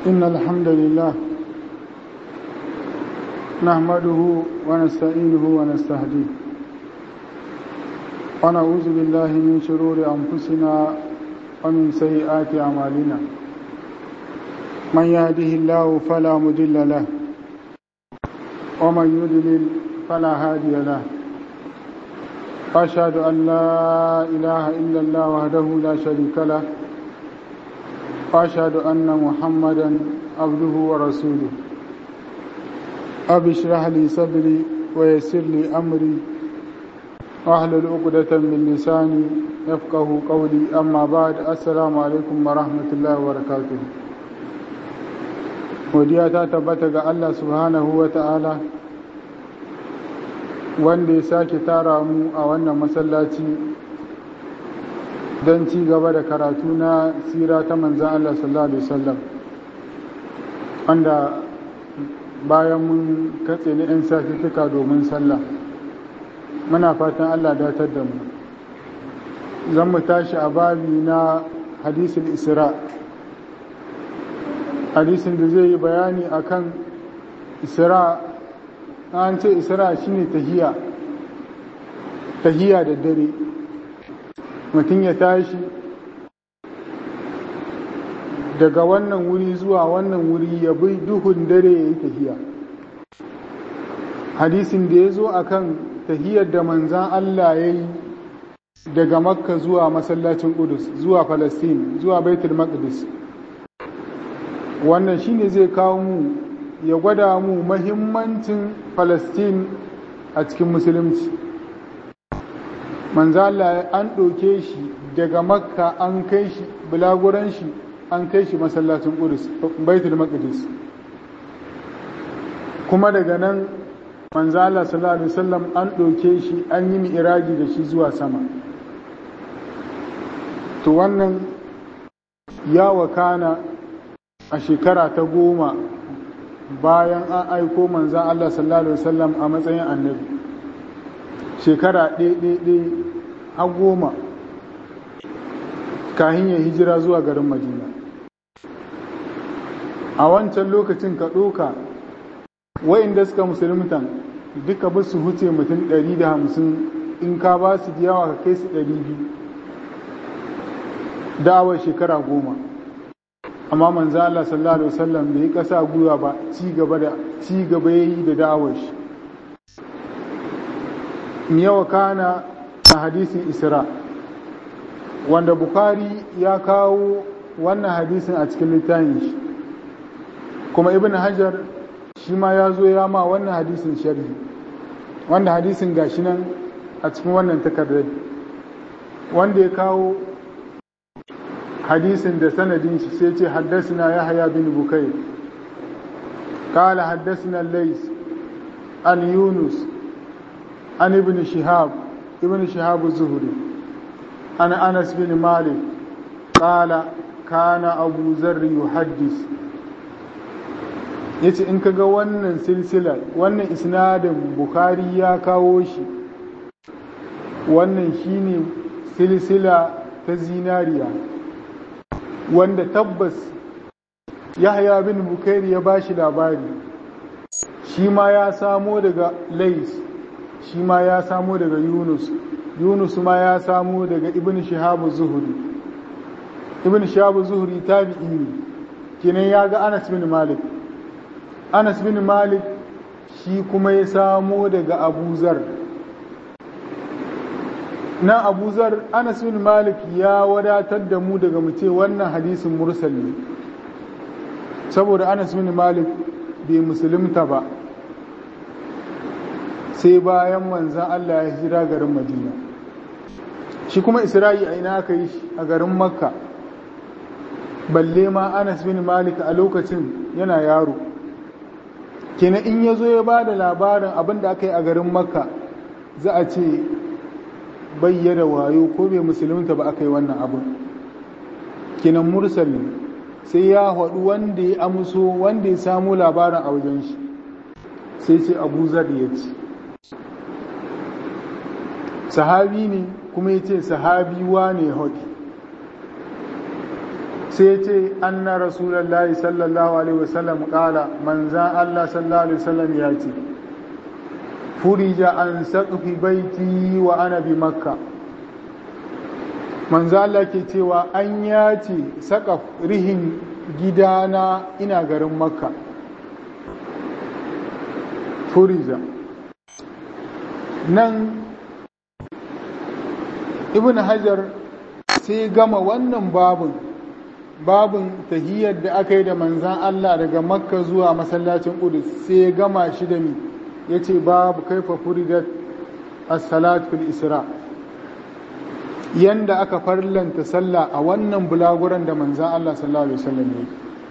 إن الحمد لله نحمده ونستعينه ونستهديه ونعوذ بالله من شرور أنفسنا ومن سيئات أعمالنا من يهده الله فلا مضل له ومن يضلل فلا هادي له أشهد أن لا إله إلا الله وحده لا شريك له وأشهد أن محمدا عبده ورسوله أبي اشرح لي صدري ويسر لي أمري واحلل عقدة من لساني يفقه قولي أما بعد السلام عليكم ورحمة الله وبركاته godiya ta tabbata ga Allah subhanahu wa ta'ala wanda ya sake tara mu a wannan masallaci don ci gaba da karatu na sira ta manzan Allah sallallahu Alaihi wasallam wanda bayan mun katse ni 'yan satuttuka domin sallah muna fatan Allah datar da mu zan mu tashi a babi na hadisul isra hadisin da zai yi bayani akan isra an ce isra shine tahiya tahiya da dare mutum ya tashi daga wannan wuri zuwa wannan wuri ya bi duhun dare ya yi tahiya hadisin da ya zo a kan tahiyar da manzan Allah ya yi daga makka zuwa masallacin Qudus zuwa Falastin zuwa Baitul Maqdis wannan shine zai kawo mu ya gwada mu mahimmancin Falastin a cikin musulunci manzo Allah an ɗauke shi daga makka an kai shi bulaguran shi an kai shi masallacin Qudus Baitul Maqdis kuma daga nan manzo Allah sallallahu alaihi wasallam an ɗauke shi an yi mi'raji da shi zuwa sama to wannan ya wakana a shekara ta goma bayan an aiko manzan Allah sallallahu Alaihi wasallam a matsayin annabi shekara ɗaiɗaiɗai a goma kahin ya hijira zuwa garin madina a wancan lokacin ka ɗoka wa'inda suka musulmutan duka ba su huce mutum 150 in ka ba su yawa ka kai su 200 da'awar shekara goma amma manzo Allah sallallahu alaihi wasallam bai kasa gwiwa ba ci gaba da ci gaba yayi da da'awar shi yawa kana a hadisin Isra wanda Bukhari ya kawo wannan hadisin a cikin littafin shi kuma Ibn Hajar shi ma ya zo ya ma wannan hadisin sharhi wanda hadisin gashi nan a cikin wannan takardar wanda ya kawo hadisin da sanadin shi sai ce haddasina yahya bin bukai قال حدثنا الليث عن يونس عن ابن شهاب ابن شهاب الزهري عن انس بن مالك قال كان ابو ذر يحدث yace in kaga wannan silsilar wannan isnadin bukhari ya kawo shi wannan shine silsila ta zinariya wanda tabbas yahya bin bukairi ya ba shi labari shi ma ya samo daga lais shi ma ya samo daga yunus yunus ma ya samo daga ibn shahabu zuhuri ibn shahabu zuhuri tabi'i ne kenan ya ga anas bin malik anas bin malik shi kuma ya samo daga abu zar na abu zar anas bin malik ya wadatar da mu daga mu ce wannan hadisin mursal ne saboda anas bin malik bai musulunta ba sai bayan manzan allah ya hira garin madina shi kuma isra'i a ina aka yi a garin makka balle ma anas bin malik a lokacin yana yaro kenan in ya zo ya ba da labarin abin da aka yi a garin makka za a ce bayyana wayo ko bai musulunta ba aka yi wannan abin kinan mursal sai ya haɗu wanda ya amso wanda ya samu labarin a wajen shi sai ce abu zar ya ce sahabi ne kuma ya ce sahabi wane haɗi sai ce anna rasulullahi sallallahu alaihi wasallam kala manzan Allah sallallahu alaihi wasallam ya ce furija an saqfi baiti wa ana bi makka manzo Allah ke cewa an yace saqaf rihin gidana ina garin makka furija nan ibn hajar sai gama wannan babun babun tahiyyar da aka yi da manzan Allah daga makka zuwa masallacin ƙudus sai ya gama shi da ni ya ce babu kaifa furidat as-salat fil isra yanda aka farlanta sallah a wannan bulaguran da manzan Allah sallallahu alaihi wasallam ya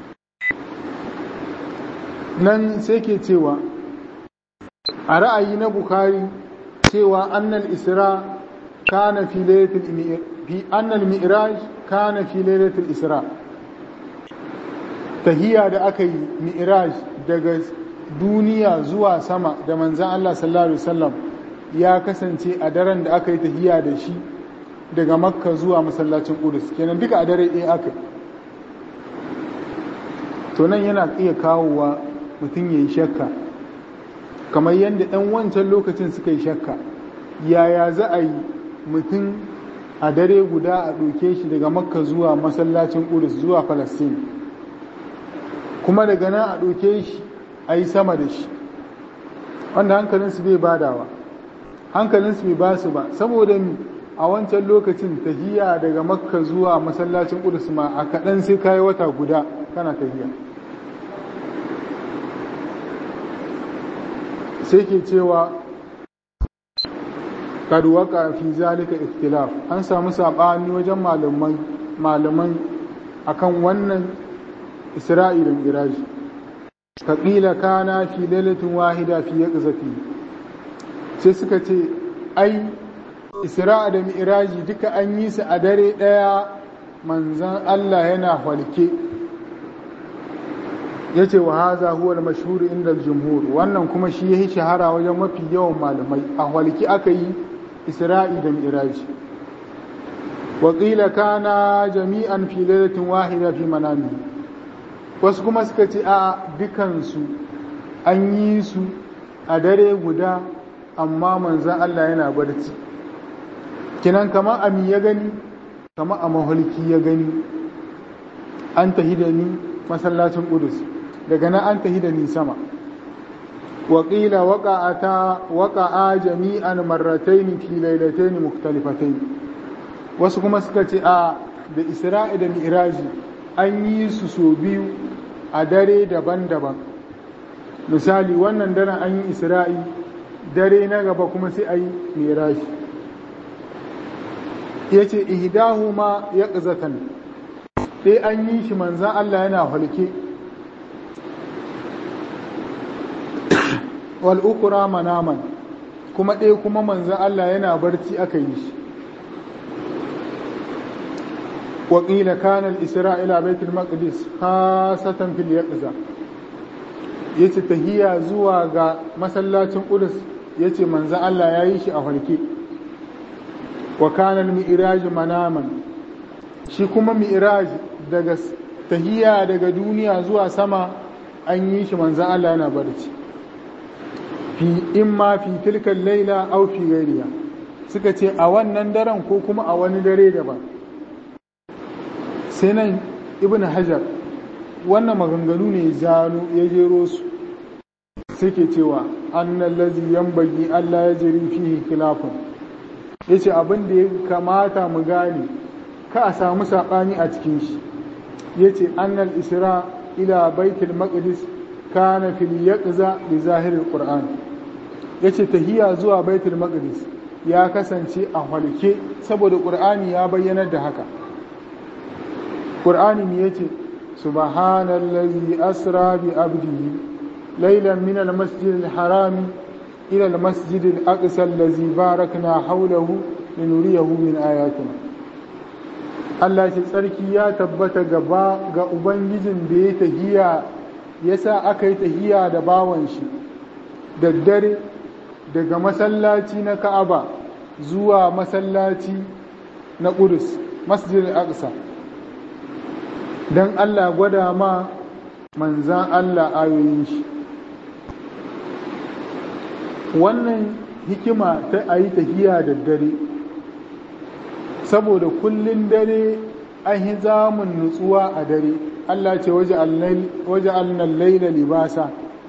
nan sai ke cewa a ra'ayi na bukhari cewa annal isra kana fi lailatul fi annal mi'raj kana fi lailatul isra tahiyya da aka yi mi'raj daga duniya zuwa sama da manzan Allah sallallahu alaihi wasallam ya kasance a daren da aka yi tahiyya da shi daga makka zuwa masallacin Qudus kenan duka a dare ɗaya aka to nan yana iya kawowa mutum ya yi shakka kamar yadda ɗan wancan lokacin suka yi shakka yaya za a yi mutum a dare guda a ɗauke shi daga makka zuwa masallacin Qudus zuwa Falastin kuma daga nan a ɗauke shi a yi sama da shi wanda hankalinsu bai badawa hankalinsu bai ba su ba saboda mi a wancan lokacin tahiya daga makka zuwa masallacin ƙudus ma a kaɗan sai kayi wata guda kana tahiya sai ke cewa kaduwaka fi zalika ikhtilaf an samu saɓani wajen malaman malaman akan wannan isra'i da miraji faƙila kana fi lailatin wahida fi ya sai suka ce ai isra'a da mi'raji duka an yi su a dare ɗaya manzan Allah yana halke ya ce wa haza huwa mashhuri inda jumhur wannan kuma shi ya yi shahara wajen mafi yawan malamai a halke aka yi isra'i da mi'raji waƙila kana jami'an fi lailatin wahida fi manami wasu kuma suka ce a dukansu an yi su a dare guda amma manzan Allah yana barci kinan kama a mi ya gani kama a maholki ya gani an tahi da ni masallacin ƙudus daga nan an tahi da ni sama waƙila waƙa'a jami'an marrataini fi lailataini muktalifatain wasu kuma suka ce a da isra'i da mi'raji an yi su so biyu a dare daban-daban misali wannan daren an yi isra'i dare na gaba kuma sai a yi mirashi ya ce ihidahu ma ya ƙazatan ɗai an yi shi manzan Allah yana halke wal'ukura manaman kuma ɗaya kuma manzan Allah yana barci aka yi shi وقيل كان الإسراء إلى بيت المقدس خاصة في اليقظة yace tahiya zuwa ga masallacin Qudus yace manzo Allah ya yi shi a farke wa kana al-mi'raj manaman shi kuma mi'raj daga tahiya daga duniya zuwa sama an yi shi manzo Allah yana barci fi imma fi tilka laila aw fi ghairiha suka ce a wannan daren ko kuma a wani dare daban sai nan ibn hajar wannan maganganu ne zano ya jero su suke cewa annan lazi yambagi Allah ya jiri fihi khilafun ya ce abin da ya kamata mu gane ka a samu saɓani a cikin shi ya ce annal isra ila baitul maqdis kana fil yaqza bi zahirin qur'an ya ce tahiya zuwa baitul maqdis ya kasance a halke saboda qur'ani ya bayyanar da haka qur'ani ne yace subhanallazi asra bi abdihi laylan min almasjid alharam ila almasjid alaqsa allazi barakna hawlahu linuriyahu min ayatina Allah ce tsarki ya tabbata gaba ga ubangijin da ya tahiya yasa aka yi tahiya da bawan shi daddare daga masallaci na Ka'aba zuwa masallaci na Qudus masjid al-Aqsa don Allah gwada ma manzan Allah ayoyin shi wannan hikima ta a yi tafiya da dare saboda kullun dare an yi zamun nutsuwa a dare Allah ce waje alnan laila libasa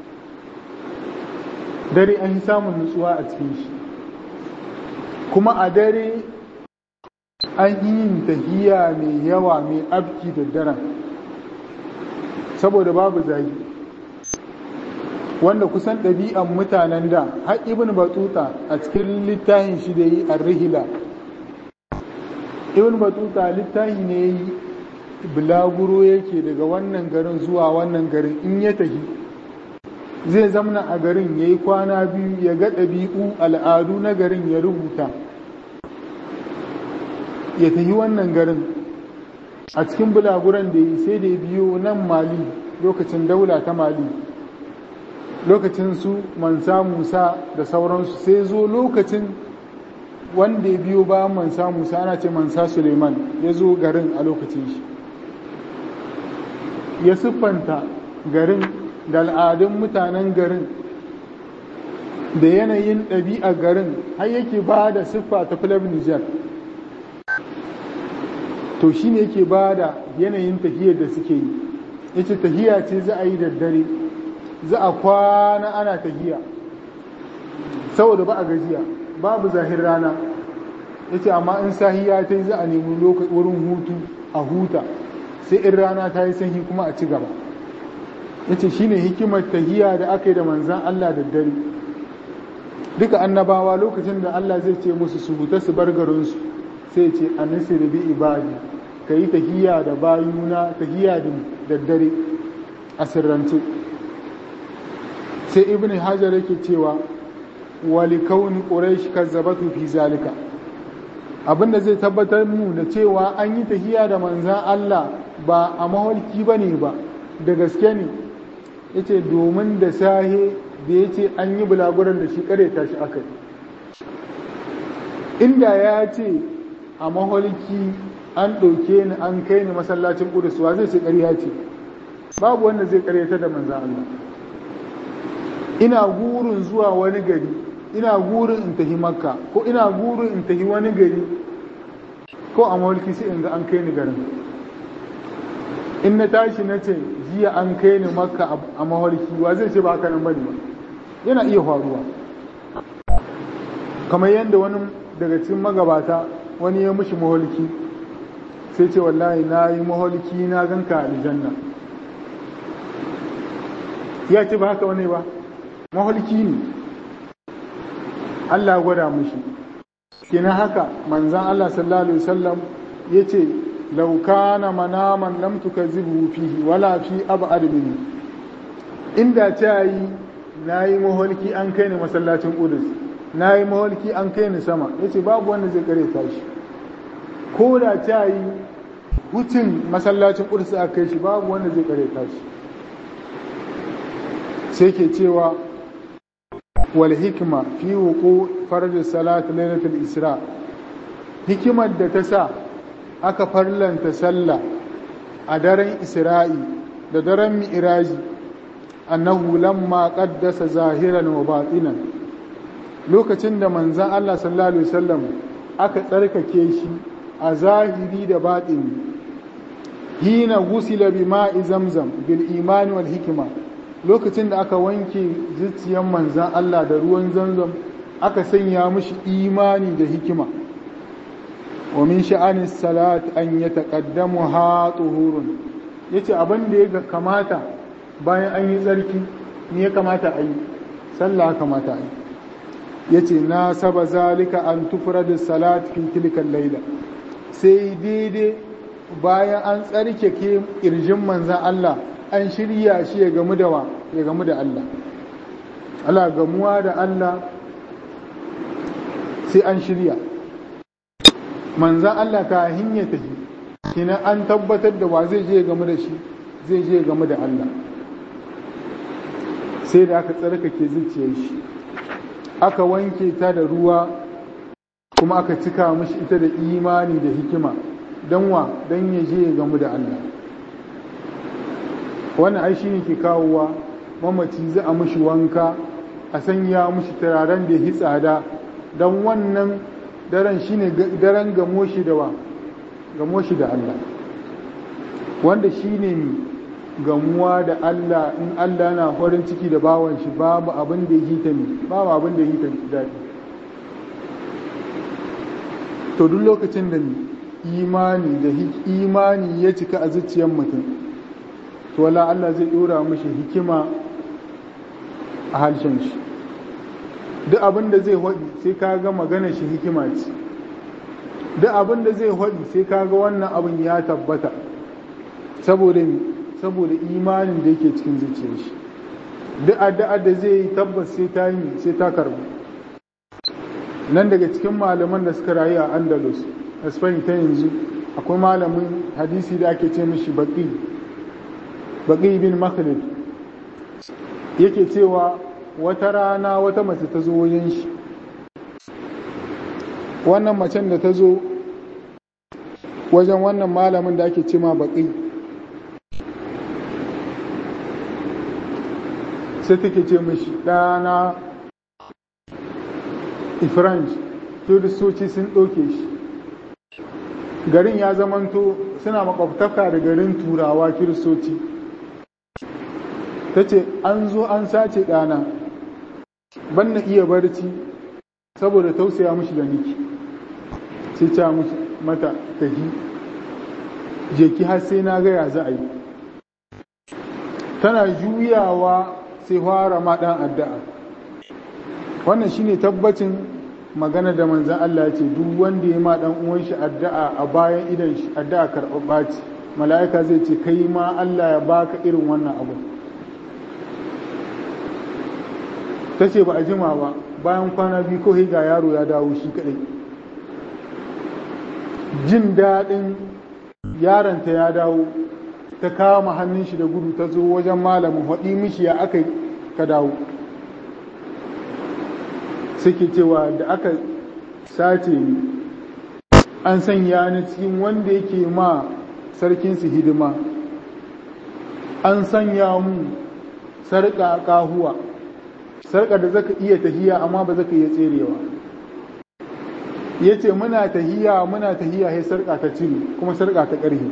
dare an yi samun nutsuwa a cikin shi kuma a dare an yi yin tahiya mai yawa mai abki da daren saboda babu zagi wanda kusan ɗabi'an mutanen da har ibn batuta a cikin littafin shi da yi a rihila ibn batuta littafi ne yi bulaguro yake daga wannan garin zuwa wannan garin in ya tafi zai zamna a garin ya yi kwana biyu ya ga ɗabi'u al'adu na garin ya rubuta ya tafi wannan garin a cikin bulaguran da yi sai da ya biyo nan mali lokacin daula ta mali lokacin su mansa musa da sauransu sai zo lokacin wanda ya biyo ba mansa musa ana ce mansa suleiman ya zo garin a lokacin shi ya siffanta garin da al'adun mutanen garin da yanayin ɗabi'a garin har yake ba da siffa ta filab nijar to shi ne yake ba da yanayin tahiyar da suke yi yace tahiya ce za a yi da dare za a kwana ana tahiya saboda ba a gajiya babu zahir rana yace amma in sahiya ta yi za a nemi wurin hutu a huta sai in rana ta yi sanyi kuma a ci gaba yace shine hikimar tahiya da aka yi da manzan Allah da dare duka annabawa lokacin da Allah zai ce musu su huta su bar garinsu sai ce annisir bi ibadi ka yi tahiya da bayuna tahiya da daddare a sirrance sai ibn hajar yake cewa wali kauni quraish kazzabatu fi zalika abinda zai tabbatar mu da cewa an yi tahiya da manzan Allah ba a maholki bane ba da gaske ne yace domin da sahe da yace an yi bulaguran da shi kare tashi akai inda ya ce a maholki an ɗauke ni an kai ni masallacin ƙudus wa zai ce ƙarya ce babu wanda zai ƙaryata da manzan Allah ina gurin zuwa wani gari ina gurin in tafi makka ko ina gurin in tafi wani gari ko a maholki sai in ga an kai ni garin in na tashi na ce jiya an kai ni makka a maholki wa zai ce ba haka nan bane ba yana iya faruwa kamar yadda wani daga cikin magabata wani ya mushi maholki sai ce wallahi na yi maholki na ganka aljanna ya ce ba haka wani ba maholki ne Allah gwada mushi kina haka manzan Allah sallallahu alaihi wasallam ya ce laukana manaman lam tukazzibu fihi wala fi ab'ad minhu inda ta yi na yi maholki an kai ni masallacin Qudus na yi maholki an kai ni sama yace babu wanda zai kare tashi ko da ta yi hutun masallacin ƙursa a kai shi babu wanda zai kare tashi sai ke cewa wal hikima fi wuku farj salat lailatul isra hikimar da ta sa aka farlanta sallah a daren isra'i da daren mi'raji annahu lamma qaddasa zahiran wa batinan lokacin da manzon Allah sallallahu alaihi wasallam aka tsarkake shi a zahiri da baɗini hina gusila bi ma'i zamzam bil imani wal hikima lokacin da aka wanke zuciyar manzan Allah da ruwan zamzam aka sanya mishi imani da hikima wa min sha'anin salat an ya taqaddamu ha tuhurun yace abin da ya kamata bayan an yi tsarki ne ya kamata a yi sallah kamata a yi yace na saba zalika an tufradu salat fi tilkan laila sai daidai bayan an tsarkake ƙirjin manzan Allah an shirya shi ya gamu da wa ya gamu da Allah Allah gamuwa da Allah sai an shirya manzan Allah ka hinya tafi kina an tabbatar da wa zai je ya gamu da shi zai je ya gamu da Allah sai da aka tsarkake zuciyar shi aka wanke ta da ruwa kuma aka cika mashi ita da imani da hikima don wa don ya je ya gamu da Allah wannan ai shine ke kawowa mamaci za a mushi wanka a sanya mushi turaren da ya tsada don wannan daren shine daren gamo shi da wa gamo shi da Allah wanda shine gamuwa da Allah in Allah na farin ciki da bawan shi babu abin da ya hita ne babu abin da ya hita daɗi to duk lokacin da imani da imani ya cika a zuciyar mutum to wala Allah zai dora mishi hikima a harshen shi duk abin da zai haɗi sai ka ga magana shi hikima ce duk abin da zai haɗi sai ka ga wannan abin ya tabbata saboda saboda imanin da yake cikin zuciyar shi duk addu'a da zai yi tabbas sai ta yi sai ta karbu nan daga cikin malaman da suka rayu a andalus a spain ta yanzu akwai malamin hadisi da ake ce mishi baki baki bin makhlid yake cewa wata rana wata mace ta zo wajen shi wannan macen da ta zo wajen wannan malamin da ake ce ma baki sai take ce mishi ɗana ifranj turistoci sun ɗauke shi garin ya zamanto suna makwabtaka da garin turawa kiristoci ta ce an zo an sace ɗana ban na iya barci saboda tausaya mishi da niki sai ca mishi mata tafi jeki har sai na gaya za a yi tana juyawa sai fara ma ɗan addu'a wannan shine tabbacin magana da manzan Allah ce duk wanda ya ma dan uwan shi addu'a a bayan idan shi addu'a karɓaɓɓa ce mala'ika zai ce kai ma Allah ya baka irin wannan abu ta ce ba a jima ba bayan kwana biyu ko ga yaro ya dawo shi kaɗai jin daɗin yaronta ya dawo ta kama hannun shi da gudu ta zo wajen malamin haɗi mishi ya aka ka dawo suke cewa da aka sace ni an sanya ni cikin wanda yake ma sarkinsu hidima an sanya mu sarƙa ƙahuwa sarƙa da zaka iya tahiya amma ba zaka iya tserewa ya ce muna tahiya muna tahiya sai sarƙa ta cire kuma sarƙa ta ƙarhe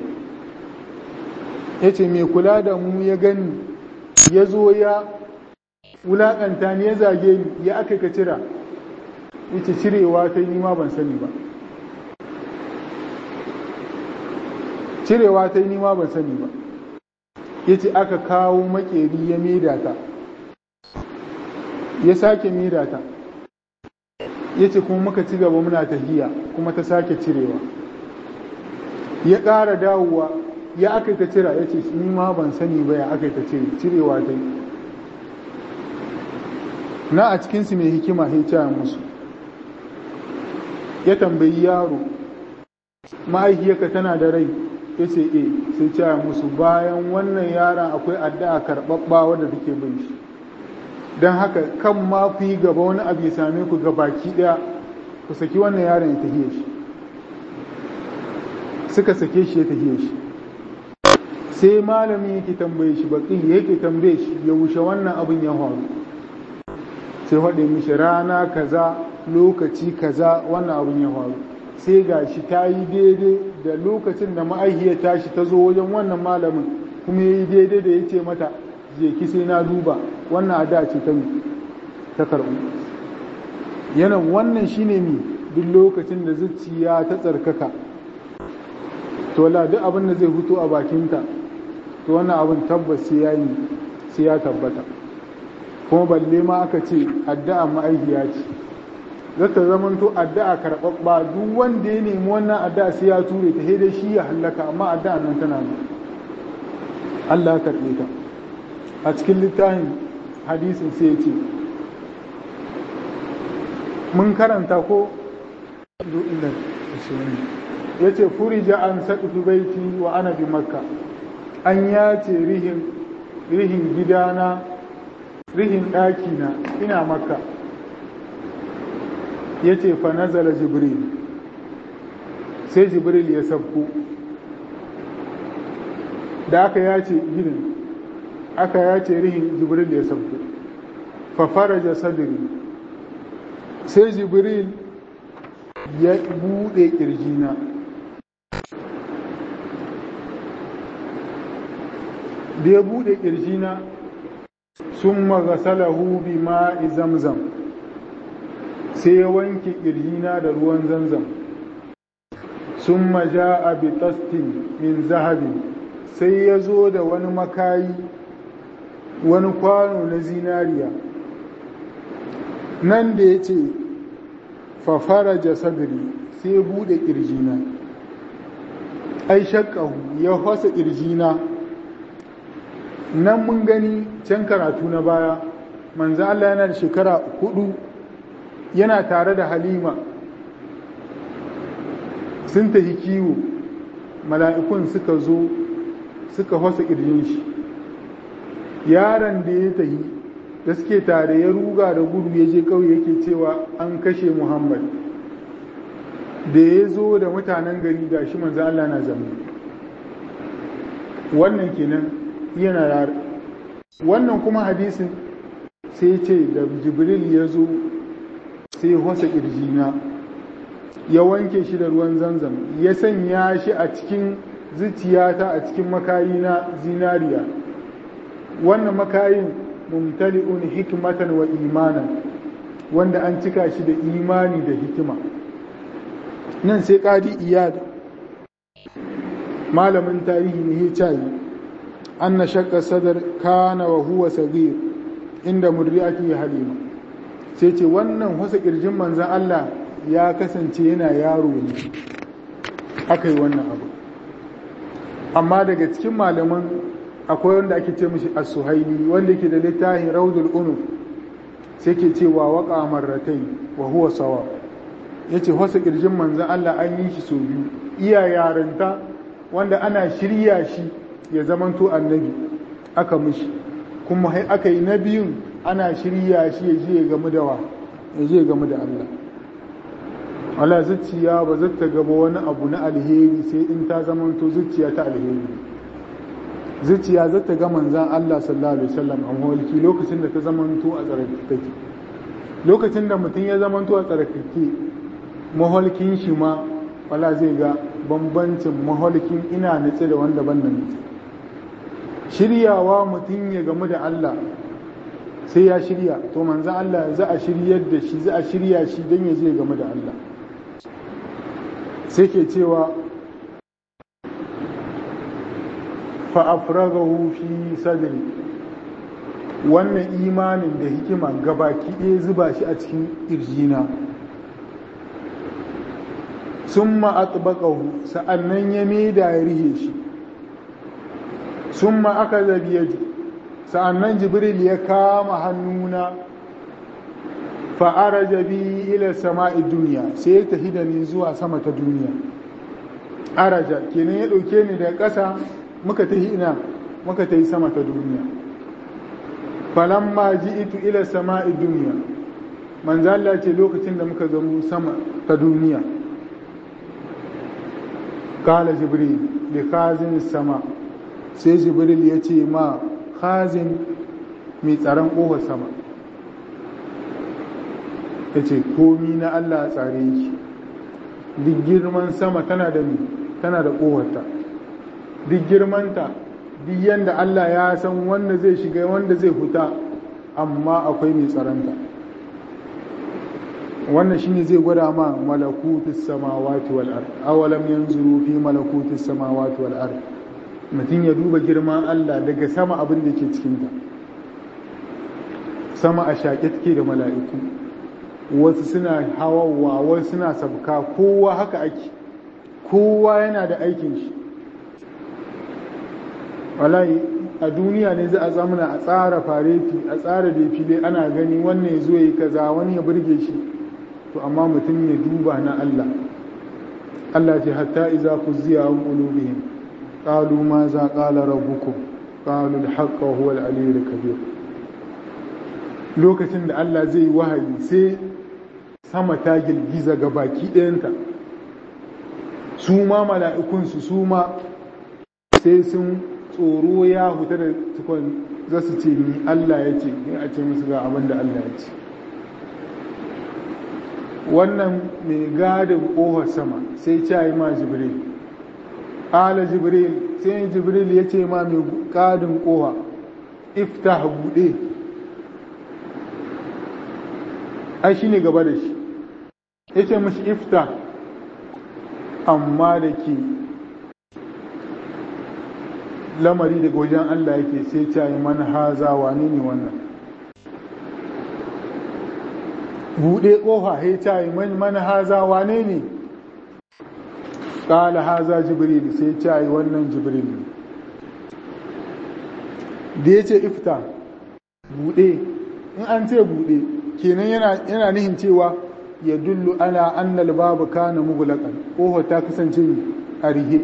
ya ce mai kula da mu ya gani ya zo ya wulaƙanta ni ya zage ni ya aka ka cira ita cirewa ta yi ma ban sani ba cirewa ta yi ma ban sani ba ya ce aka kawo makeri ya maida ta ya sake maida ta ya ce kuma muka ci gaba muna tahiya kuma ta sake cirewa ya ƙara dawowa ya aka ta cira ya ce ni ma ban sani ba ya aka ta cire cirewa ta yi na a cikinsu mai hikima ya musu ya tambayi yaro mahaifiyarka tana da rai ya ce e sai caya musu bayan wannan yaron akwai addu'a karɓaɓɓa wadda take bin shi don haka kan ma ku yi gaba wani abu ya same ku ga baki ɗaya ku saki wannan yaron ya tafiye shi suka sake shi ya tafiye shi sai malami yake tambaye shi baƙi yake tambaye shi ya wuce wannan abin ya faru sai faɗi mishi rana kaza lokaci kaza wannan abin ya faru sai ga shi ta yi daidai da lokacin da ma'aihiyar tashi ta zo wajen wannan malamin kuma ya yi daidai da ya ce mata je ki sai na duba wannan a da ce ta ta karɓu yanan wannan shine mi duk lokacin da zuciya ta tsarkaka to la duk abin da zai fito a bakinta to wannan abin tabbas sai ya yi sai ya tabbata kuma balle ma aka ce addu'a ma'aikiya ce zata zamanto addu'a karɓaɓɓa duk wanda ya nemi wannan addu'a sai ya ture ta dai shi ya hallaka amma addu'a nan tana nan Allah ya karɓe ta a cikin littafin hadisin sai ya ce mun karanta ko ya ce furija an saƙi baiti wa ana bi makka an yace rihin rihin gidana rihin ɗakina ina makka ya ce fa nazala jibril sai jibril ya sabko da aka yace gidan aka ya ce rihin jibril ya sauko fa faraja sadri sai jibril ya bude kirjina da ya bude kirjina sun magasalahu bi ma'i zamzam sai ya wanke kirjina da ruwan zamzam sun maja a bitastin min zahabi sai ya zo da wani makayi wani kwano na zinariya nan da ya ce fafara jasadiri sai ya bude kirjina ai shakkahu ya fasa kirjina nan mun gani can karatu na baya manzo Allah yana da shekara hudu yana tare da halima sun tafi kiwo mala'ikun suka zo suka fasa ƙirjin shi yaron da ya tafi da suke tare ya ruga da gudu ya je ƙauye yake cewa an kashe muhammad da ya zo da mutanen gari ga shi manzo Allah na zama wannan kenan yana yare wannan kuma hadisin sai ce da jibril ya zo sai wasa ƙirjina ya wanke shi da ruwan zanzam ya sanya shi a cikin zuciyata a cikin makayi na zinariya wannan makayin mumtali'un hikmatan wa imanan wanda an cika shi da imani da hikima nan sai ƙadi iyad malamin tarihi ne ya cayi an na shakka sadar kana wa huwa sagir inda murri'ati halima sai ce wannan wasa ƙirjin manzan Allah ya kasance yana yaro ne aka yi wannan abu amma daga cikin malaman akwai wanda ake ce mishi as-suhaili wanda yake da littafin raudul unuf sai ke cewa waka marratai wa huwa sawa yace wasa ƙirjin manzan Allah an yi shi sau biyu iya yarinta wanda ana shirya shi ya zamanto annabi aka mishi kuma aka yi na biyun ana shirya shi ya je gamu da wa ya je gamu da Allah wala zuciya ba za ta gaba wani abu na alheri sai in ta zamanto zuciya ta alheri zuciya za ta ga manzan Allah sallallahu alaihi wasallam a mawalki lokacin da ta zamanto a tsarkake lokacin da mutum ya zamanto a tsarkake maholkin shi ma wala zai ga bambancin maholkin ina nutse da wanda ban nan shiryawa mutum ya gamu da Allah sai ya shirya to manzan Allah za a shiryar da shi za a shirya shi don ya je game da Allah sai ke cewa fa'afragahu fi sadri wannan imanin da hikima gabaki ɗaya zuba shi a cikin ƙirjina sun ma'atubakahu sa'annan ya maida ya rihe shi sun aka zabi yaji sa'annan jibril ya kama hannuna fa'ara jabi ila sama'i duniya sai ya tafi da ni zuwa sama ta duniya araja kenan ya ɗauke ni daga ƙasa muka tafi ina muka tafi sama ta duniya falamma ji itu ila sama'i duniya manzala ce lokacin da muka gamu sama ta duniya kala jibril li khazin sama sai jibril ya ce ma khazin mai tsaron ƙofar sama ya ce komi na Allah tsare shi duk girman sama tana da ni tana da ƙofarta duk girmanta duk yadda Allah ya san wanda zai shiga wanda zai huta amma akwai mai tsaronta wannan shine zai gwada ma malakutus samawati wal ard awalam yanzuru fi malakutus samawati wal ard mutum ya duba girman Allah daga sama abin da ke cikinta sama a shaƙe take da mala'iku wasu suna hawawa wasu suna sabka kowa haka ake kowa yana da aikin shi wallahi a duniya ne za a zamana a tsara fareti a tsara defile ana gani wannan ya zo yi kaza wani ya burge shi to amma mutum ya duba na Allah Allah ce hatta iza kuziya an qulubihim qalu ma za qala rabbukum qalu al-haqqa huwa al-aliyyul kabir lokacin da Allah zai wahayi sai sama ta girgiza ga baki ɗayanta su ma mala'ikunsu su ma sai sun tsoro ya huta da tukon za su ce ni Allah ya ce in a ce musu ga abin da Allah ya ce wannan mai gadin ƙofar sama sai ce yi ma jibril ala jibril sai jibril ya ce ma mai gadin ƙofa iftah buɗe ai shi ne gaba da shi ya ce mashi iftah amma da ke lamari daga wajen Allah yake sai ta yi mana haza wane ne wannan buɗe ƙofa sai ta yi mana haza wane ne ƙala haza jibril sai ta yi wannan jibril ne da ya ce ifta buɗe in an ce buɗe kenan yana nihin cewa ya dullu ala annal babu kana mugulaqan ƙofa ta kasance a rihe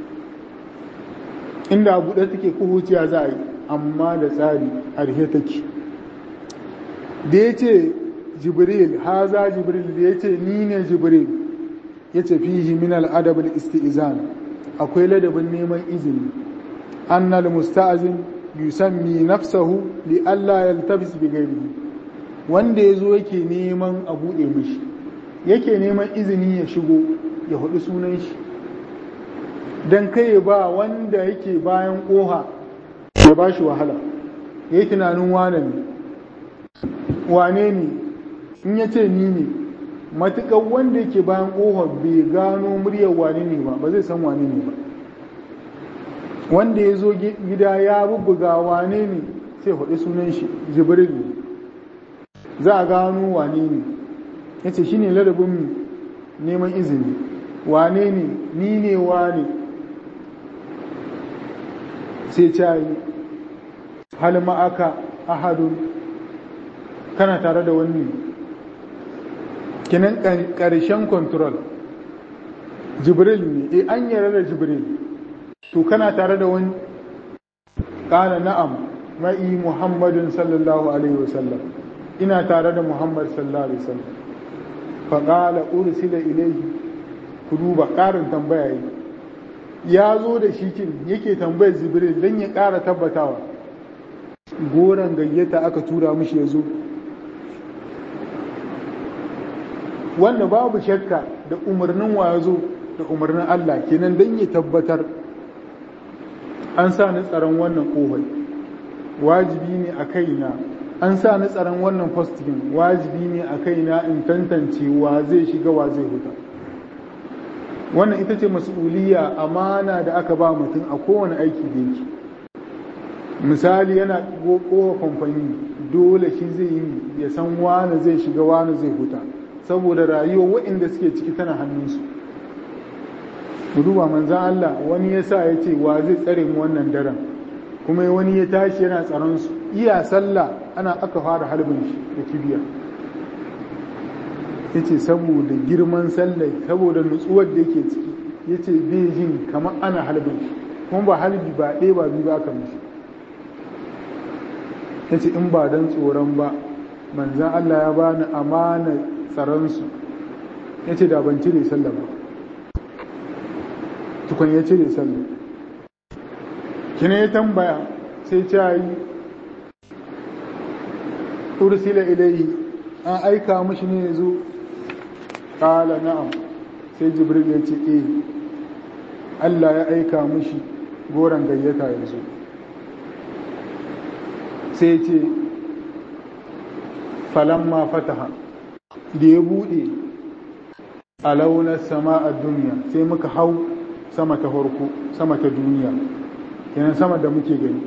inda buɗe take kuhuciya za a yi amma da tsari a rihe take da ya ce jibril haza jibril da ya ce ni ne jibril ya ce fihi min al'adabul isti'izan akwai ladabin neman izini annal musta'azin yusammi nafsahu li Allah yaltabis bi ghairihi wanda yazo yake neman a buɗe mishi yake neman izini ya shigo ya hudu sunan shi don kai ba wanda yake bayan ƙoha ya ba shi wahala ya yi tunanin wane ne wane ne in ya ce ni ne matuƙar wanda yake bayan ƙoha bai gano muryar wane ne ba ba zai san wane ne ba wanda ya zo gida ya bubbuga wane ne sai hudu sunan shi jibril ne za a gano wane ne ya ce shi ne ladabin neman izini wane ne ni ne wane sai cayi hal ma'aka ahadun kana tare da wani kinan ƙarshen control jibril ne e an yara da jibril to kana tare da wani ƙana na'am ma'i muhammadin sallallahu alaihi wasallam ina tare da muhammad sallallahu alaihi wasallam faƙala ursila ilaihi ku duba ƙarin tambaya yi ya zo da shi kin yake tambayar jibril don ya ƙara tabbatawa goron gayyata aka tura mishi ya zo wanda babu shakka da umarnin wa ya zo da umarnin Allah kenan don ya tabbatar an sa ni tsaron wannan kohai wajibi ne a kaina an sa ni tsaron wannan fastin wajibi ne a kaina in tantance wa zai shiga wa zai huta wannan ita ce mas'uliyya amana da aka ba mutum a kowane aiki da yake misali yana kowa kamfani dole shi zai yi ya san wani zai shiga wani zai huta saboda rayuwa waɗanda suke ciki tana hannunsu duba manzan Allah wani ya sa ya ce wa zai tsare mu wannan daren kuma wani ya tashi yana tsaron su iya sallah ana aka fara harbin shi da kibiya ya ce saboda girman sallah saboda nutsuwar da yake ciki ya ce bai jin kamar ana harbin shi kuma ba halbi ba ɗaya ba biyu ba aka mishi ya ce in ba don tsoron ba manzan Allah ya bani amana tsaronsu ya ce da ban cire sallah ba tukun ya cire sallah kina ya tambaya sai ta yi ursila ilai an aika mashi ne ya zo ƙala na'am sai jibril ya ce eh Allah ya aika mashi goron gayyata ya zo sai ce falamma fataha da ya buɗe a launar sama a duniya sai muka hau sama ta farko sama ta duniya kenan sama da muke gani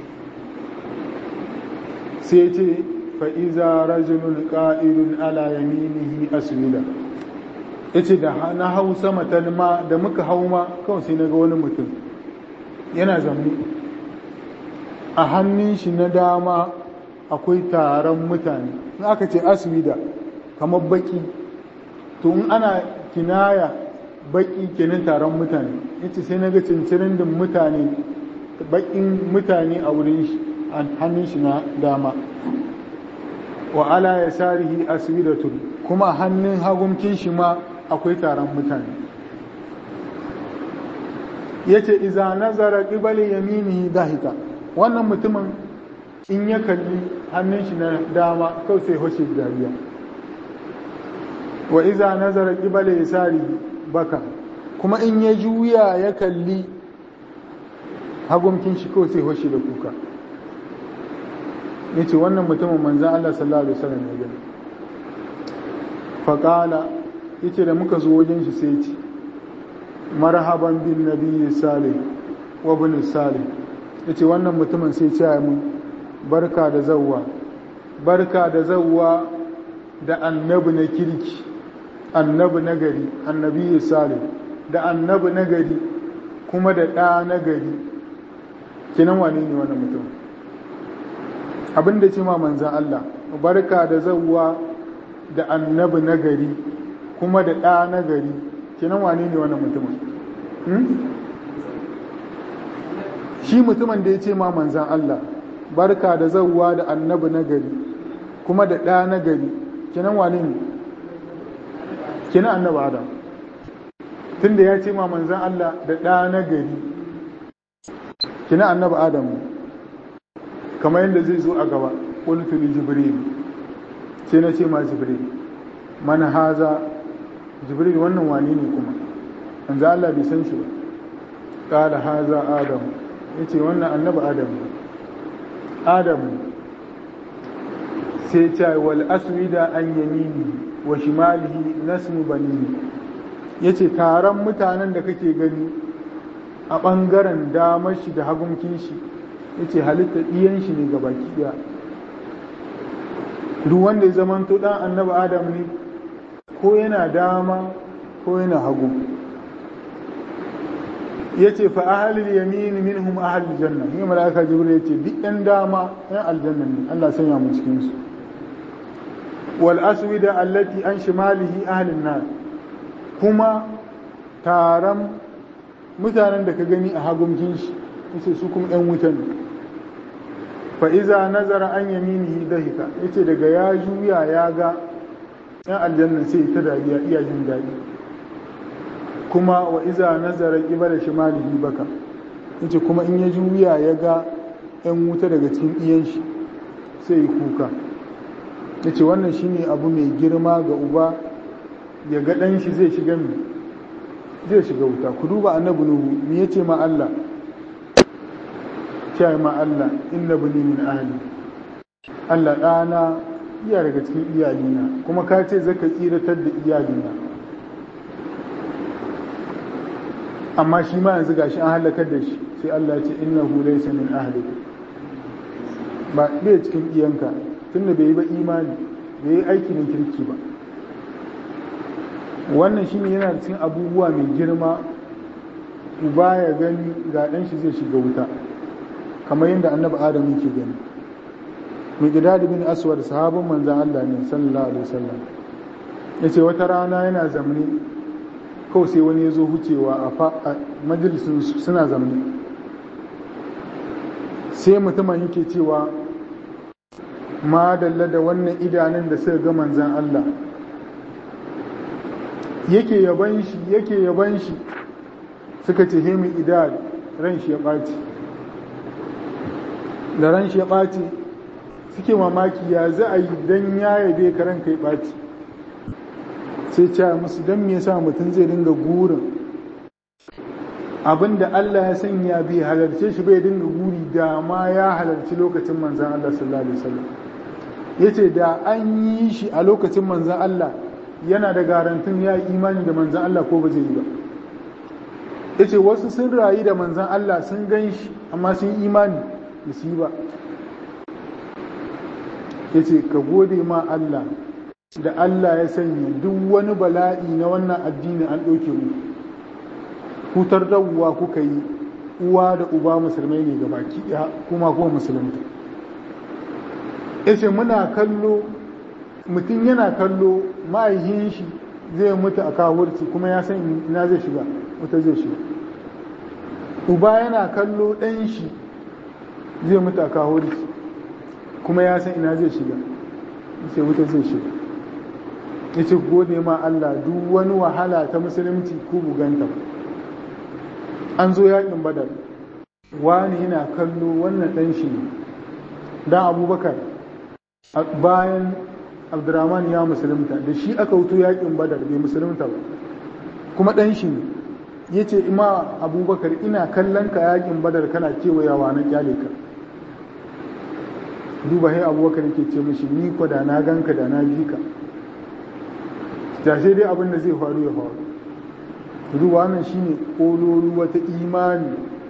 sai ce fa'iza rajulun ƙa'idun ala yaminihi aswila ya ce da na hau sama ta ma da muka hau ma kawai sai na ga wani mutum yana zamni a hannun shi na dama akwai taron mutane in aka ce aswida kamar baki to in ana kinaya baki kenan taron mutane yace sai na ga cincirin da mutane bakin mutane a wurin shi a hannun shi na dama wa ala ya sarihi aswidatun kuma hannun hagunkin shi ma akwai taron mutane yace iza nazara qibali yaminihi dahika wannan mutumin in ya kalli hannun shi na dama kawai sai hoshe dariya wa iza nazara qibali yasari baka kuma in ya juya ya kalli hagumkin shi kawai sai hoshe da kuka yace wannan mutumin manzon Allah sallallahu alaihi wasallam ya gani faqala yace da muka zo wajen shi sai ce marhaban bin nabiyyi salih wa ibn salih yace wannan mutumin sai ce mun barka da zawwa barka da zawwa da annabi na kirki annabi na gari annabi salih da annabi na gari kuma da ɗa na gari kinan wane ne wannan mutum abin da ce ma manzan Allah barka da zawwa da annabi na gari kuma da ɗa na gari kinan wane ne wannan mutumin shi mutumin da ya ce ma manzan Allah barka da zawwa da annabi na gari kuma da ɗa na gari kinan wane ne kinan annabi adam tunda ya ce ma manzan Allah da ɗa na gari kinan annabi adam kamar yadda zai zo a gaba ƙultu li jibril sai na ce ma jibril mana haza jibril wannan wane ne kuma manzan Allah bai san shi ba ƙala haza adam ya ce wannan annabi adam adam sai ce wal aswida an yamini wa shimalihi nasmu banini ya ce taron mutanen da kake gani a ɓangaren damar shi da hagunkin shi ya ce halitta ɗiyan shi ne ga baki ɗaya duk wanda ya zama to ɗan annabi adam ne ko yana dama ko yana hagu ya ce fa ahalil yamini minhum ahalil janna ne malaka jibril ya ce duk ɗan dama ɗan aljanna ne Allah sanya mu cikin su wal aswida allati an shimalihi ahalin nar kuma taron mutanen da ka gani a hagunkin shi yace su kuma ɗan wuta ne fa iza nazara an yaminihi dahika yace daga ya juya ya ga ɗan aljanna sai ta dariya iya jin daɗi kuma wa iza nazara qibala shimalihi baka yace kuma in ya juya ya ga ɗan wuta daga cikin iyan shi sai yi kuka yace wannan shine abu mai girma ga uba ya ga ɗan shi zai shiga mi zai shiga wuta ku duba annabi nuhu me yace ma Allah cewa ma Allah inna bani min ahli Allah ɗana iya daga cikin iyalina kuma ka ce zaka tsiratar da iyalina amma shi ma yanzu gashi an halakar da shi sai Allah ce innahu laysa min ahli ba bai cikin iyanka tunda bai yi ba imani bai yi aiki na kirki ba wannan shine yana da cikin abubuwa mai girma uba ya gani ga ɗan shi zai shiga wuta kamar yadda annabi adam yake gani mai gida da bin aswad sahabin manzan Allah ne sallallahu alaihi wasallam ya ce wata rana yana zamani kawai sai wani ya zo hucewa a majalisun suna zamani sai mutumin yake cewa ma dalla da wannan idanun da suka ga manzan Allah yake yaban shi yake yaban shi suka ce hemi idad ran shi ya ɓaci da ran shi ya ɓaci suke mamaki ya za a yi don ya yabe ka ranka ya ɓaci sai ce musu don me yasa mutum zai dinga gurin abinda Allah ya sanya bai halarce shi bai dinga guri da ma ya halarci lokacin manzan Allah sallallahu alaihi wasallam yace da an yi shi a lokacin manzan Allah yana da garantin ya imani da manzan Allah ko ba zai yi ba yace wasu sun rayu da manzan Allah sun gan shi amma sun imani da su yi ba yace ka gode ma Allah da Allah ya sanya duk wani bala'i na wannan addini an ɗauke mu hutar da uwa kuka yi uwa da uba musulmai ne ga baki ɗaya kuma kuma musulunta yace muna kallo mutum yana kallo ma'aihin shi zai mutu a kawurci kuma ya san ina zai shiga wuta zai shiga uba yana kallo ɗan shi zai mutu a kawurci kuma ya san ina zai shiga sai wuta zai shiga ya ce gode ma Allah duk wani wahala ta musulunci ku buganta ba an zo yakin badar wani yana kallo wannan ɗan shi ne dan abubakar bayan abdurrahman ya musulunta da shi aka wuto yakin badar bai musulunta ba kuma ɗan shi ne ya ce ima abubakar ina kallon ka yakin badar kana kewayawa na kyale ka duba hai abubakar ke ce mishi ni ko da na ganka da na bi ka da sai dai abin da zai faru ya faru duba wannan shine kololu wata imani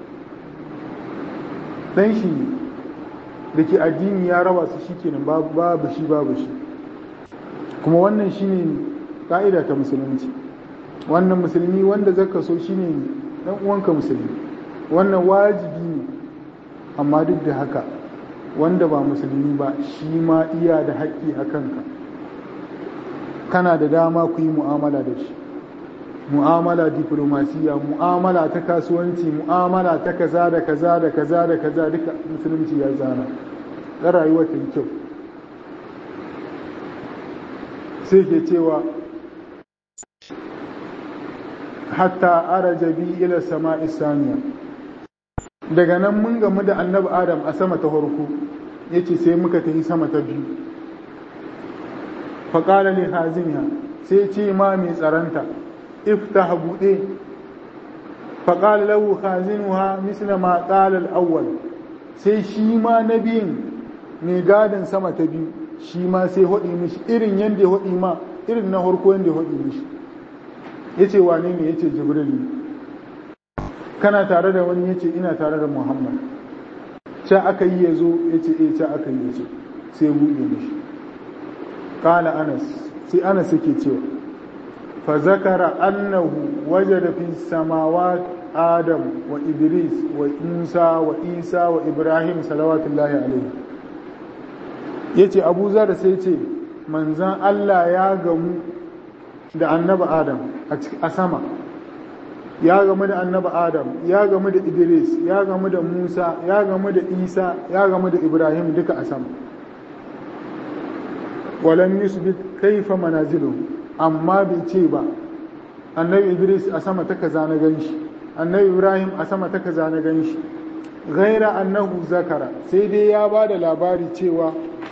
dan shi da ke addini ya raba su shikenan babu shi babu shi kuma wannan shine ka'ida ta musulunci wannan musulmi wanda zaka so shine dan uwanka musulmi wannan wajibi ne amma duk da haka wanda ba musulmi ba shi ma iya da haƙƙi a kanka kana da dama ku yi mu'amala da shi mu'amala diplomasiya mu'amala ta kasuwanci mu'amala ta kaza da kaza da kaza da kaza duka musulunci ya zana ta rayuwa ta yi kyau sai ke cewa hatta araja bi ila sama'i saniya daga nan mun gamu da annabi adam a sama ta farko yace sai muka tafi sama ta biyu faƙala li haziniya sai ce ma mai tsaranta iftah buɗe faƙala lahu hazinuha misla ma ƙala al-awwal sai shi ma na biyun mai gadin sama ta biyu shi ma sai haɗi mishi irin yadda ya haɗi ma irin na harko yadda ya haɗi mishi ya ce wane ne ya ce jibril kana tare da wani ya ce ina tare da muhammad ca aka yi ya zo ya ce e ca aka yi ya ce sai buɗe mishi ƙala anas sai anas yake cewa fa zakara annahu wajada fi samawat adam wa idris wa musa wa isa wa ibrahim salawatullahi alaihi yace abu zar sai ce manzan allah ya gamu da annaba adam a sama ya gamu da annaba adam ya gamu da idris ya gamu da musa ya gamu da isa ya gamu da ibrahim duka a sama walam yusbit kaifa manazilu amma bai ce ba annabi idris a sama ta kaza na ganshi annabi ibrahim a sama ta kaza na ganshi ghaira annahu zakara sai dai ya ba da labari cewa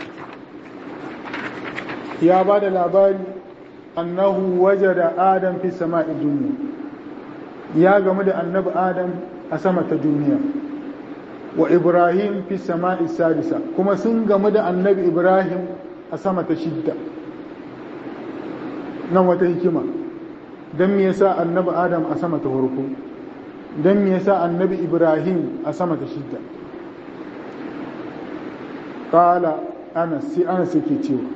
ya ba da labari annahu wajada adam fi sama'i duniya ya gamu da annabi adam a sama ta duniya wa ibrahim fi sama'i sadisa kuma sun gamu da annabi ibrahim a sama ta shidda nan wata hikima don me yasa annabi adam a sama ta farko don me yasa annabi ibrahim a sama ta shidda kala anas sai anas yake cewa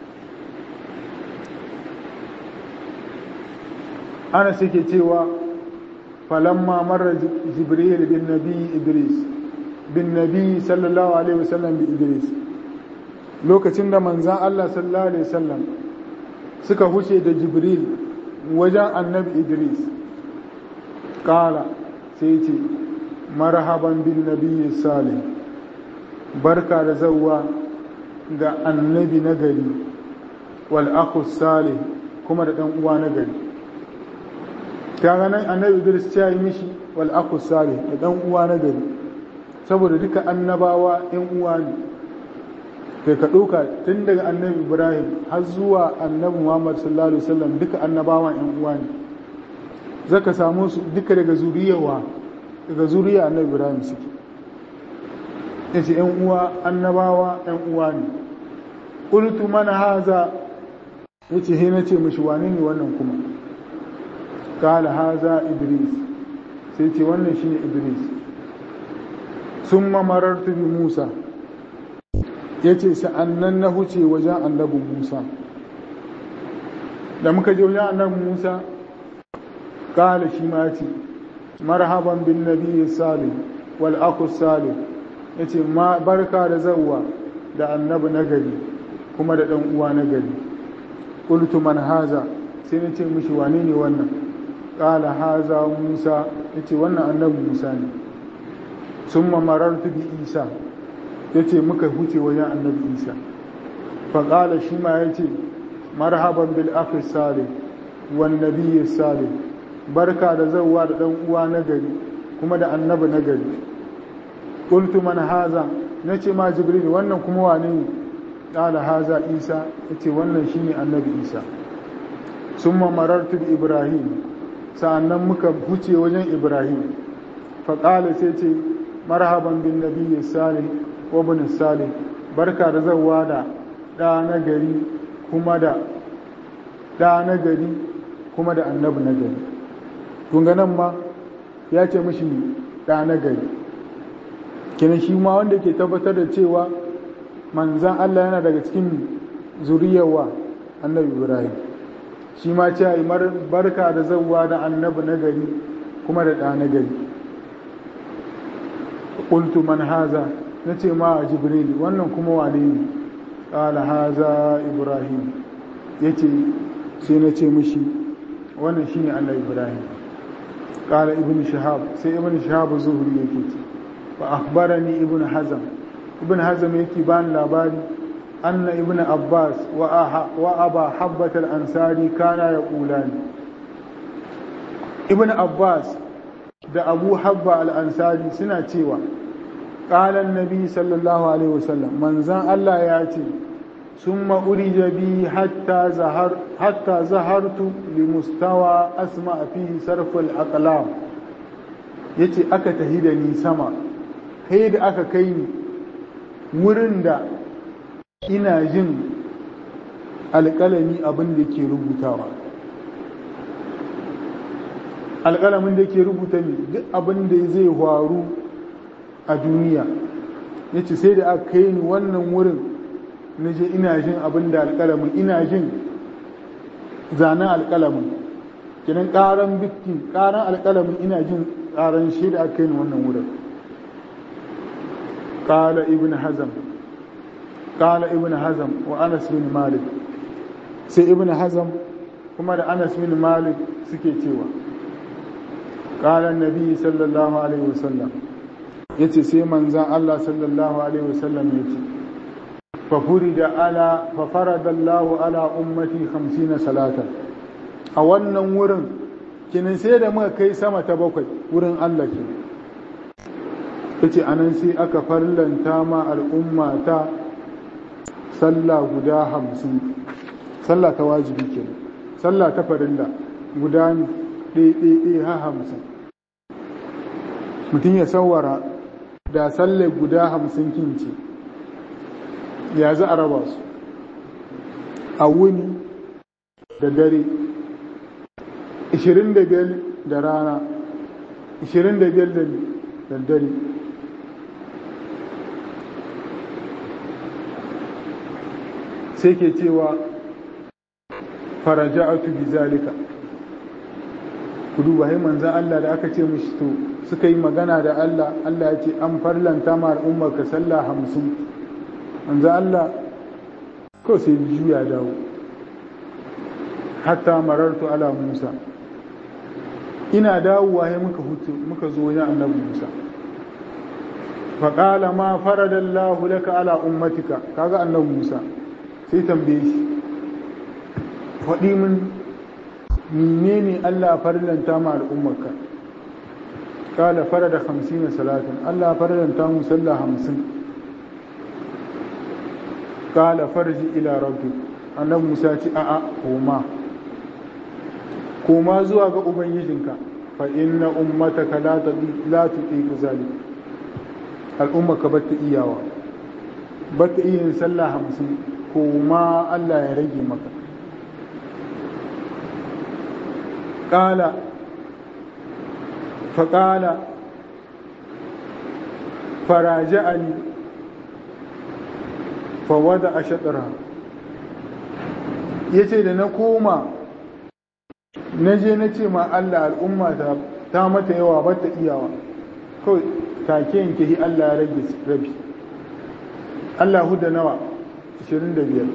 anas yake cewa falamma marra jibril bin nabi idris bin nabi sallallahu alaihi wasallam bi idris lokacin da manzan Allah sallallahu alaihi wasallam suka huce da jibril wajen annabi idris kala sai ce marhaban bin nabi salih barka da zauwa ga annabi nagari wal akhu salih kuma da dan uwa nagari kaga nan annabi idris ya yi mishi wal akhu salih da dan uwa nagari saboda duka annabawa yan uwa ne kai ka ɗauka tun daga annabi ibrahim har zuwa annabi muhammad sallallahu alaihi wasallam duka annabawan yan uwa ne zaka samu su duka daga zuriyawa daga zuriya annabi ibrahim suke yace yan uwa annabawa yan uwa ne qultu man haza yace he nace mishi wane ne wannan kuma kala haza idris sai ce wannan shine idris summa marartu bi musa ya ce sa'annan na huce wajen annabin musa da muka je wajen annabin musa kala shi ma ce marhaban bin nabi salim wal aku salim ya ce barka da zauwa da annabi nagari kuma da ɗan uwa nagari ƙultu man haza sai na ce mishi wane ne wannan kala haza musa ya ce wannan annabi musa ne sun mamarartu bi isa ya ce muka huce wajen annabi isa faƙala shi ma ya ce marhaban bil akhi salih wan nabiyyi salih barka da zauwa da dan uwa na gari kuma da annabi nagari qultu man haza nace ma jibril wannan kuma wane ne qala haza isa yace wannan shine annabi isa summa marartu bi ibrahim sa'annan muka huce wajen ibrahim fa qala sai ce marhaban bin nabiyyi salih wa ibn salih barka da zawwa da da nagari kuma da da nagari kuma da annabi nagari kun ga nan ma ya ce mishi da nagari kenan shi ma wanda ke tabbatar da cewa manzan Allah yana daga cikin zuriyarwa annabi Ibrahim shi ma ce yi barka da zawwa da annabi na gari kuma da ɗa na gari ƙultu man haza na ce ma a jibril wannan kuma wane ne ƙala haza ibrahim ya ce sai na ce mishi wannan shi ne annabi ibrahim ƙala ibn shahab sai ibn shahab zuhuri yake ce fa akhbarani ibn hazam ibn hazam yake bani labari anna ibn abbas wa aba habbat al-ansari kana yaqulani ibn abbas da abu habba al-ansari suna cewa qala an-nabi sallallahu alaihi wasallam manzan Allah ya ce summa urija bi hatta zahar hatta zahartu li mustawa asma fihi sarf al-aqlam yace aka tahi da ni sama sai da aka kai ni wurin da ina jin alƙalami abin da ke rubutawa alƙalamin da ke rubuta ne duk abin da zai faru a duniya ya ce sai da aka kai ni wannan wurin na je ina jin abin da alƙalamin ina jin zanen alƙalamin kinan ƙaran bikin ƙaran alƙalamin ina jin ƙaran shi da aka kai ni wannan wurin قال ابن حزم قال ابن حزم وانس بن مالك sai ibn hazam kuma da anas bin malik suke cewa qala annabi sallallahu alaihi wasallam yace sai manzan Allah sallallahu alaihi wasallam yace fa furida ala fa farada Allah ala ummati 50 salatan a wannan wurin kinin sai da muka kai sama ta bakwai wurin Allah ke yace anan sai aka farlanta ma al'umma ta sallah guda hamsin sallah ta wajibi ke sallah ta farilla guda ɗaiɗaiɗai ha hamsin mutum ya sawara da sallah guda hamsin kinci ya za a raba su a wuni da dare 25 da rana 25 da dare sai ke cewa faraja'atu bi zalika ku duba hai manzan Allah da aka ce mishi to suka yi magana da Allah Allah ya ce an farlanta ma al'ummar ka sallah hamsin manzan Allah ko sai juya dawo hatta marartu ala Musa ina dawowa hai muka hutu muka zo wajen annabi Musa faƙala ma faradallahu laka ala ummatika kaga annabi Musa sai tambaye shi faɗi min menene Allah farlanta ma al'ummarka kala farada 50 salatin Allah farlanta mu sallah 50 kala farji ila rabbi annabi Musa ce a'a koma koma zuwa ga ubangijinka fa inna ummataka la tadi la tuqiqu zalik al'ummaka bata iyawa bata iya sallah 50 koma Allah ya rage maka قال فقال فراجعني فوضع شطرها yace da na koma na je na ce ma Allah al'umma ta ta mata yawa ba ta iyawa kawai take yanke hi Allah ya rage rabi Allah huda nawa 25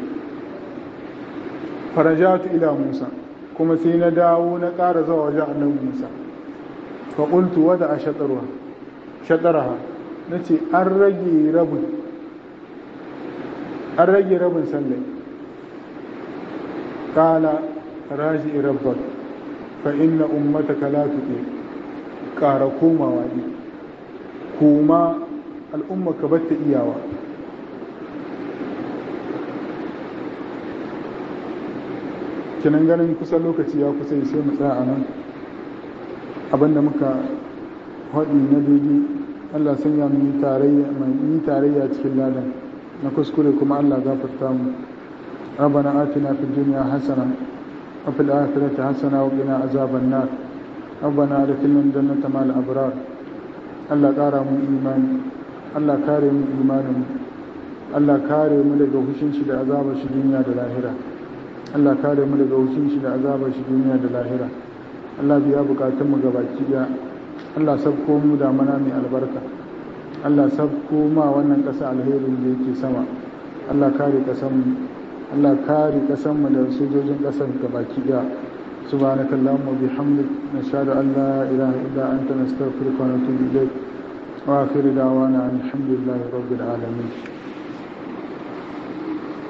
farajatu ila Musa kuma sai na dawo na ƙara zuwa wajen annabi Musa fa qultu wada ashatarwa shataraha nace an rage rabin an rage rabin sallai qala raji rabbak fa inna ummataka la tuti ƙara komawa ne koma al'umma ka batta iyawa kinan ganin kusan lokaci ya kusa sai mu tsaya a nan abinda muka haɗi na daidai allah sanya mu yi tarayya mai yi tarayya cikin ladan na kuskure kuma allah gafarta mu ربنا آتنا في الدنيا حسنة وفي الآخرة حسنة وقنا عذاب النار ربنا أدخلنا الجنة مع الأبرار Allah ƙara mu imani Allah kare mu imanin Allah kare mu daga hushin shi da azabar shi duniya da lahira Allah kare mu daga hushin shi da azabar shi duniya da lahira Allah biya bukatun mu gabaki daya Allah sabko mu da mana mai albarka Allah sabko ma wannan ƙasa alherin da yake sama Allah kare ƙasan mu Allah kare ƙasan mu da sojojin ƙasar gabaki daya سبحانك اللهم وبحمدك نشهد أن لا إله إلا أنت نستغفرك ونتوب إليك وآخر دعوانا أن الحمد لله رب العالمين